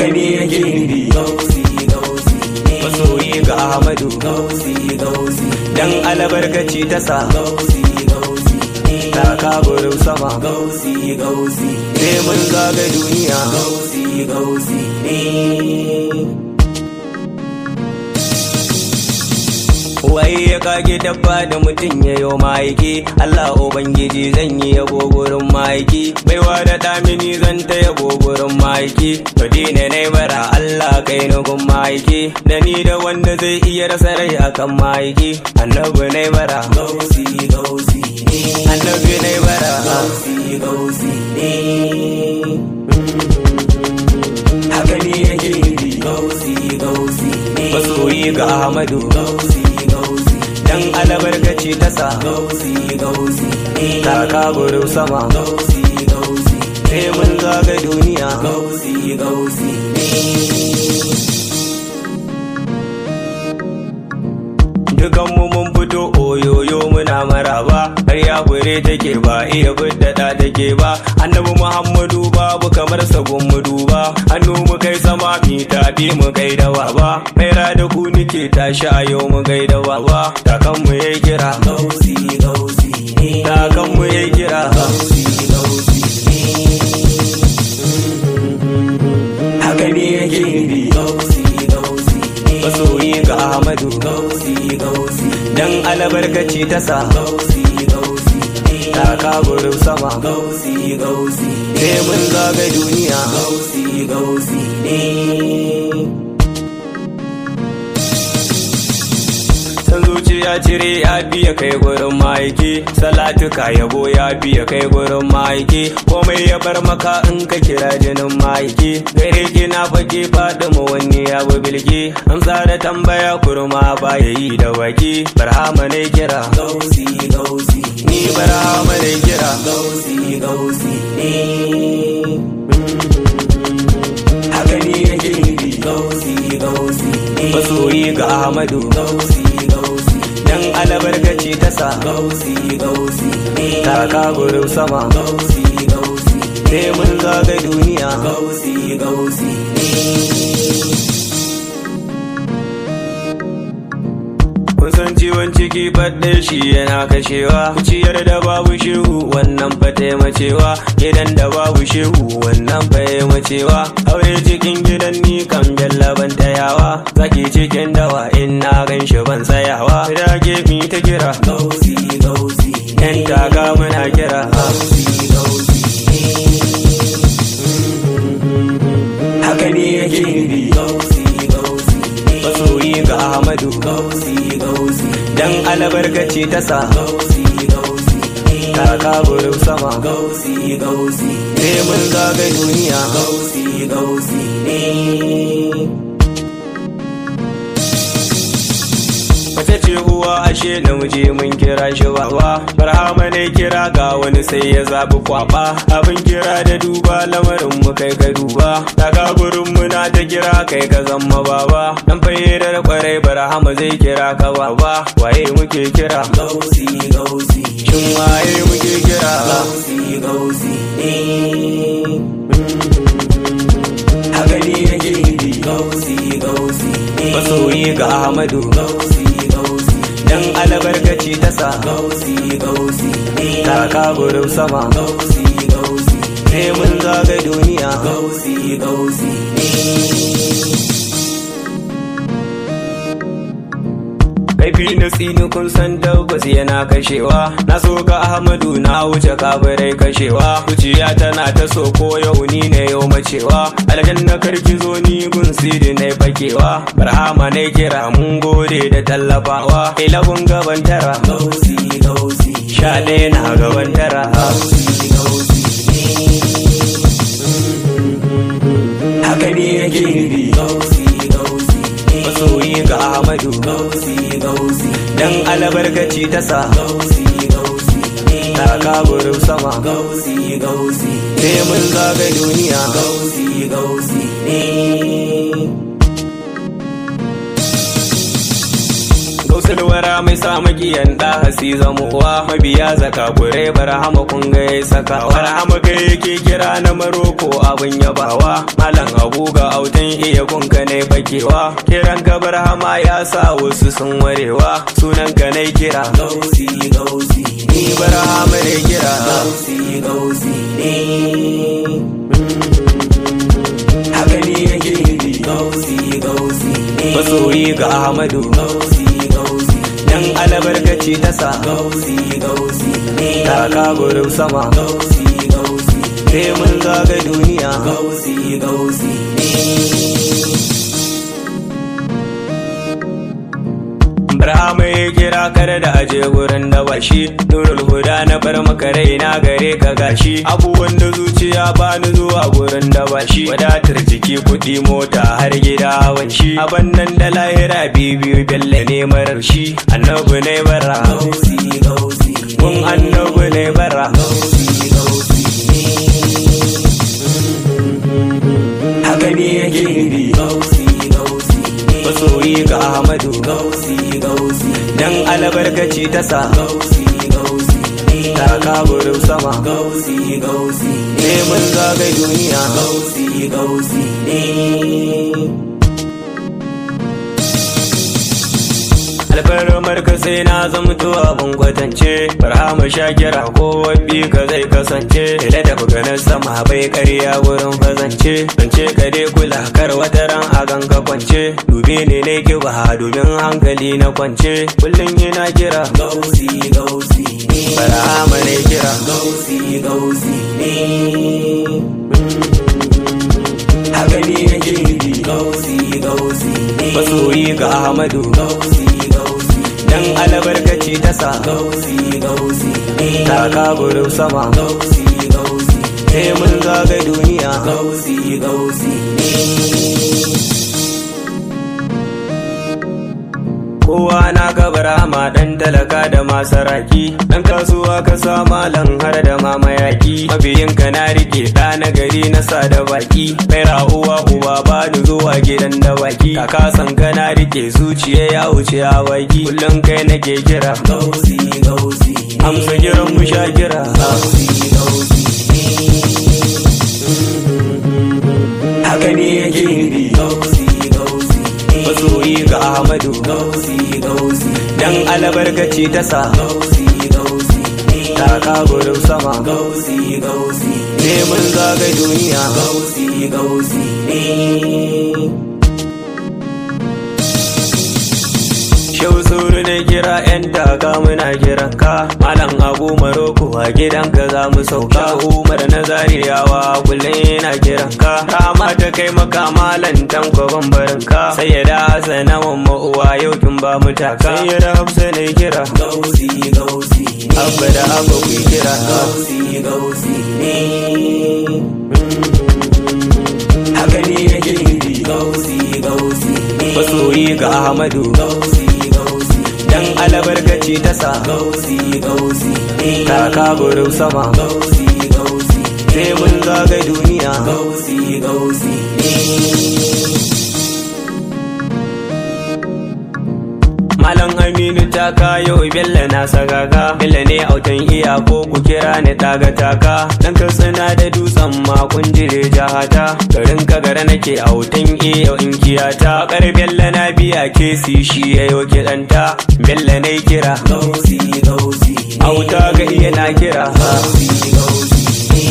haka ne yake nufi gausi gausi ne masoyi ga ahmadu gausi gausi dan albarkaci ta sa gausi gausi ne ta kaburin sama gausi gausi sai mun zaga duniya gausi gausi ne Wai ya kage dabba da mutum ya yo ma'aiki Allah Ubangiji zan yi yabo gurin ma'aiki Baiwa da damini zan ta yabo gurin ma'aiki Madina na bara Allah kai nugun ma'aiki Da ni da wanda zai iya rasa rai akan ma'aiki Annabi na bara gausi gausi ne Annabi na bara gausi gausi ne Haka ne yake nufi gausi gausi ne Masoyi ga Ahmadu gausi gausi Dan albarkaci ta sa gausi gausi ne Ta kaburin sama gausi gausi Sai mun zaga duniya gausi gausi ne Dukanmu mun fito oyoyo muna maraba har ya fure take ba iya biddada take ba annabi Muhammadu babu kamar sabon mu duba hannu mu kai sama mi tafi mu kai da baba maira da ku nike tashi a yau mu kai da baba kakan mu yayi kira gausi gausi ne kakan mu yayi kira gausi gausi ne haka ne yake nufi gausi gausi ne masoyi ga Ahmadu gausi gausi dan albarkaci ta sa gausi gausi ne ta kaburin sama gausi gausi sai mun zaga duniya gausi gausi ne san zuciya cire ya biya kai gurin ma'aiki salatuka yabo ya biya kai gurin ma'aiki komai ya bar maka in ka kira jinin ma'aiki gare ki na fage faɗi mu wani ya bi bilki amsa da tambaya kurma ba ya yi da baki barhama ne kira gausi gausi ni barhama ne kira gausi gausi ne haka ne yake nufi gausi gausi ne masoyi ga ahmadu gausi gausi dan albarkaci ta sa gausi gausi ne ta kaburin sama gausi gausi sai mun zaga duniya gausi gausi ne Kun san ciwon ciki faɗe shi yana kashewa Ciyar da babu shehu wannan fa taimacewa Gidan da babu shehu wannan fa macewa Aure cikin gidan ni kan jallaban tayawa Zaki cikin dawa in na gan shi ban tsayawa Rage mi ta kira gausi gausi Yan taga muna kira gausi gausi Haka ne yake nufi gausi gausi ne Masoyi ga Ahmadu gausi gausi Dan albarkaci ta sa gausi gausi ne Ta kaburin sama gausi gausi Sai mun zaga duniya gausi gausi ne Mace ce uwa ashe namiji mun kira shi baba Barhama ne kira ga wani sai ya zabi kwaba Abin kira da duba lamarin mu kai ka duba Daga gurin mu na ta kira kai ka zama baba Dan fayyadar kwarai Barhama zai kira ka baba Waye muke kira gausi gausi Shin waye muke kira gausi gausi ne Haka ne yake nufi gausi gausi ne Masoyi ga Ahmadu gausi gausi Dan albarkaci ta sa gausi gausi ne Ta kaburin sama gausi gausi Sai mun zaga duniya gausi gausi ne Kaifi na tsini kun san tabbas yana kashewa Na so ga Ahmadu na wuce kabarai kashewa Zuciya tana ta so ko yau ni ne yau macewa Aljanna karki zo ni gun sidi na fakewa Barhama ne kira mun gode da tallafawa Ilabun gaban tara gausi gausi Sha ɗaya na gaban tara gausi gausi Haka ne yake nufi gausi gausi ne Masoyi ga Ahmadu gausi gausi Dan albarkaci ta sa gausi gausi ne Ta kaburin sama gausi gausi Sai mun zaga duniya gausi gausi ne Gausa Shamsulwara mai sa magiyan da hasi zamuwa mabiya zaka gure barhama kun ga ya saka barhama kai yake kira na maroko abin yabawa malam abu ga autan iya kunka ne bakewa kiran ka barhama ya sa wasu sun warewa sunan ka ne kira gausi gausi ni barhama ne kira gausi gausi ne haka ne yake gausi gausi ne masoyi ga ahmadu gausi gausi dan albarkaci ta sa gausi gausi ne taka gurin sama gausi gausi sai mun zaga duniya gausi gausi ne Barhama ya kira kare da aje gurin da bashi Nurul huda na bar maka raina gare ka gashi Abubuwan da zuciya bani zuwa gurin da bashi Wadatar jiki kuɗi mota har gida hawan shi Aban nan da lahira bibiyu bella ne marar shi Annabi ne bara gausi gausi Kun annabi ne bara gausi gausi Haka ne yake bi gausi gausi ne Masoyi ga Ahmadu gausi gausi Dan albarkaci ta sa gausi gausi ne Taka gurin sama gausi gausi ne Sai mun zaga duniya gausi gausi ne alfarmar ka sai na zamto abin kwatance barhama shakira ko wabbi ka zai kasance da da ganin sama bai karya wurin fazance zance ka dai kula kar wata ran a ganka kwance dubi ne ne kiba domin hankali na kwance kullum yana kira gausi gausi ne barhama ne kira gausi gausi ne haka ne yake bi gausi gausi ne masoyi ga ahmadu gausi gausi dan albarkaci ta sa gausi gausi ne taka gurin sama gausi gausi sai mun zaga duniya gausi gausi ne kowa na gabara ma dan talaka da masaraki dan kasuwa ka sa malam har da mamayaki mabiyin ka na rike da na gari na sa da baki kai uwa uba ba ni zuwa gidan da baki kaka san ka na rike zuciya ya wuce a baki kullum kai nake kira gausi gausi ne amsa kiran mu sha kira gausi gausi haka ne yake bi gausi gausi ne masoyi ga ahmadu gausi gausi dan albarkaci ta sa gausi gausi ne taka gurin sama gausi gausi sai mun zaga duniya gausi gausi ne Shau suru na kira yan daga muna kiran ka Malam Abu Maroko a gidanka za mu sauka Umar na zariyawa kullum yana kiran ka Rama ta kai maka malam tanko bambarin ka Sai ya da Hassana mamma uwa yau kin ba mu taka Sai ya da Hafsa na kira gausi gausi ne Abba da Abba ku kira gausi gausi ne Haka ne yake bi gausi gausi ne Masoyi ga Ahmadu gausi gausi Dan albarkaci ta sa gausi gausi ne Taka gurin sama gausi gausi Sai mun zaga duniya gausi gausi ne Malam Aminu ta kayo Bello na sagaga Bello ne autan iya ko ku kira ni daga taka Dan ka tsina da dutsen makon jire jahata Garin ka gara nake autan iya in kiyata Kar Bello na biya kesi shi ya yo kiɗanta Bello ne kira gausi gausi ne Auta ga iya na kira gausi gausi ne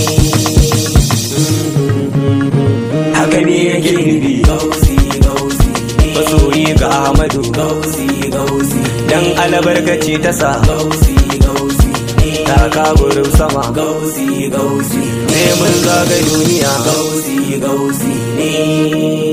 Haka ne yake bi gausi gausi ne Masoyi ga Ahmadu gausi gausi Dan albarkaci ta sa gausi gausi ne Taka gurin sama gausi gausi Sai mun zaga duniya gausi gausi ne